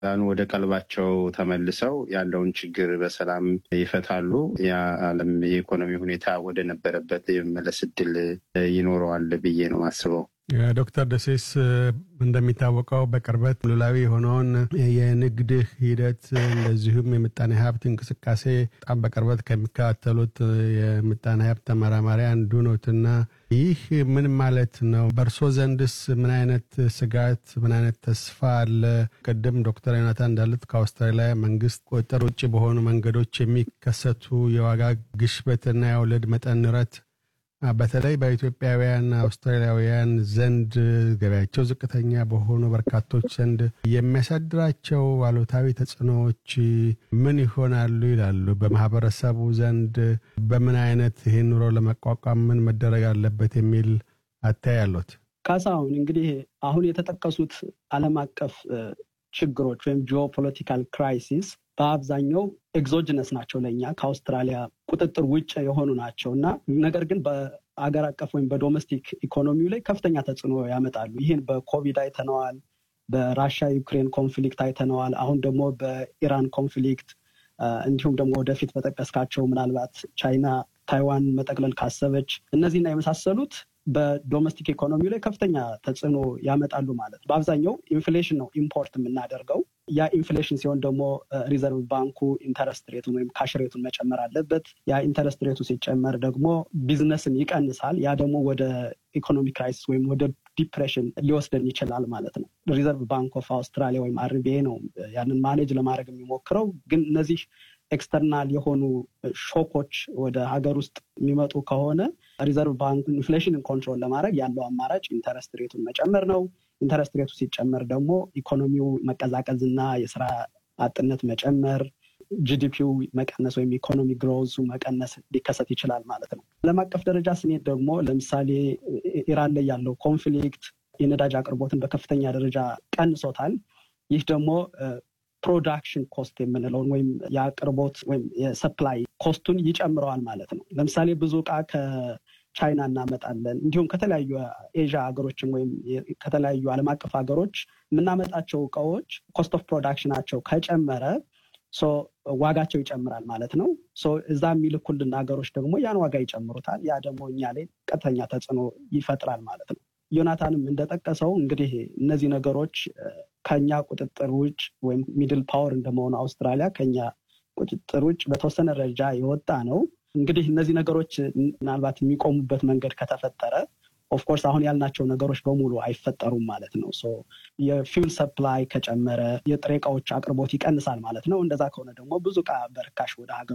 ወደ ቀልባቸው ተመልሰው ያለውን ችግር በሰላም ይፈታሉ። የዓለም የኢኮኖሚ ሁኔታ ወደ ነበረበት የመመለስ እድል ይኖረዋል ብዬ ነው ማስበው። ዶክተር ደሴስ እንደሚታወቀው በቅርበት ሉላዊ የሆነውን የንግድ ሂደት እንደዚሁም የምጣኔ ሀብት እንቅስቃሴ በጣም በቅርበት ከሚከታተሉት የምጣኔ ሀብት ተመራማሪ አንዱ ኖትና ይህ ምን ማለት ነው? በእርሶ ዘንድስ ምን አይነት ስጋት፣ ምን አይነት ተስፋ አለ? ቅድም ዶክተር ዮናታን እንዳሉት ከአውስትራሊያ መንግስት ቁጥጥር ውጭ በሆኑ መንገዶች የሚከሰቱ የዋጋ ግሽበትና የወለድ መጠን ንረት በተለይ በኢትዮጵያውያን አውስትራሊያውያን ዘንድ ገበያቸው ዝቅተኛ በሆኑ በርካቶች ዘንድ የሚያሳድራቸው አሉታዊ ተጽዕኖዎች ምን ይሆናሉ ይላሉ? በማህበረሰቡ ዘንድ በምን አይነት ይህን ኑሮ ለመቋቋም ምን መደረግ አለበት የሚል አታይ አሉት? ካሳሁን እንግዲህ አሁን የተጠቀሱት ዓለም አቀፍ ችግሮች ወይም ጂኦፖለቲካል ክራይሲስ በአብዛኛው ኤግዞጅነስ ናቸው ለእኛ ከአውስትራሊያ ቁጥጥር ውጭ የሆኑ ናቸው እና ነገር ግን በአገር አቀፍ ወይም በዶሜስቲክ ኢኮኖሚው ላይ ከፍተኛ ተጽዕኖ ያመጣሉ። ይህን በኮቪድ አይተነዋል። በራሻ ዩክሬን ኮንፍሊክት አይተነዋል። አሁን ደግሞ በኢራን ኮንፍሊክት እንዲሁም ደግሞ ወደፊት በጠቀስካቸው ምናልባት ቻይና ታይዋን መጠቅለል ካሰበች እነዚህና የመሳሰሉት በዶሜስቲክ ኢኮኖሚ ላይ ከፍተኛ ተጽዕኖ ያመጣሉ ማለት ነው። በአብዛኛው ኢንፍሌሽን ነው ኢምፖርት የምናደርገው። ያ ኢንፍሌሽን ሲሆን ደግሞ ሪዘርቭ ባንኩ ኢንተረስት ሬቱን ወይም ካሽ ሬቱን መጨመር አለበት። ያ ኢንተረስት ሬቱ ሲጨመር ደግሞ ቢዝነስን ይቀንሳል። ያ ደግሞ ወደ ኢኮኖሚ ክራይሲስ ወይም ወደ ዲፕሬሽን ሊወስደን ይችላል ማለት ነው። ሪዘርቭ ባንክ ኦፍ አውስትራሊያ ወይም አርቢኤ ነው ያንን ማኔጅ ለማድረግ የሚሞክረው። ግን እነዚህ ኤክስተርናል የሆኑ ሾኮች ወደ ሀገር ውስጥ የሚመጡ ከሆነ ሪዘርቭ ባንክ ኢንፍሌሽንን ኮንትሮል ለማድረግ ያለው አማራጭ ኢንተረስት ሬቱን መጨመር ነው። ኢንተረስት ሬቱ ሲጨመር ደግሞ ኢኮኖሚው መቀዛቀዝ እና የስራ አጥነት መጨመር፣ ጂዲፒው መቀነስ ወይም ኢኮኖሚ ግሮዙ መቀነስ ሊከሰት ይችላል ማለት ነው። ዓለም አቀፍ ደረጃ ስንሄድ ደግሞ ለምሳሌ ኢራን ላይ ያለው ኮንፍሊክት የነዳጅ አቅርቦትን በከፍተኛ ደረጃ ቀንሶታል። ይህ ደግሞ ፕሮዳክሽን ኮስት የምንለውን ወይም የአቅርቦት ወይም የሰፕላይ ኮስቱን ይጨምረዋል ማለት ነው። ለምሳሌ ብዙ እቃ ከቻይና እናመጣለን። እንዲሁም ከተለያዩ ኤዥያ ሀገሮችም ወይም ከተለያዩ ዓለም አቀፍ ሀገሮች የምናመጣቸው እቃዎች ኮስት ኦፍ ፕሮዳክሽናቸው ከጨመረ ዋጋቸው ይጨምራል ማለት ነው። እዛ የሚልኩልን ሀገሮች ደግሞ ያን ዋጋ ይጨምሩታል። ያ ደግሞ እኛ ላይ ቀጥተኛ ተጽዕኖ ይፈጥራል ማለት ነው። ዮናታንም እንደጠቀሰው እንግዲህ እነዚህ ነገሮች ከኛ ቁጥጥር ውጭ ወይም ሚድል ፓወር እንደመሆኑ አውስትራሊያ ከኛ ቁጥጥር ውጭ በተወሰነ ደረጃ የወጣ ነው። እንግዲህ እነዚህ ነገሮች ምናልባት የሚቆሙበት መንገድ ከተፈጠረ ኦፍኮርስ አሁን ያልናቸው ነገሮች በሙሉ አይፈጠሩም ማለት ነው። የፊውል ሰፕላይ ከጨመረ የጥሬ እቃዎች አቅርቦት ይቀንሳል ማለት ነው። እንደዛ ከሆነ ደግሞ ብዙ እቃ በርካሽ ወደ ሀገር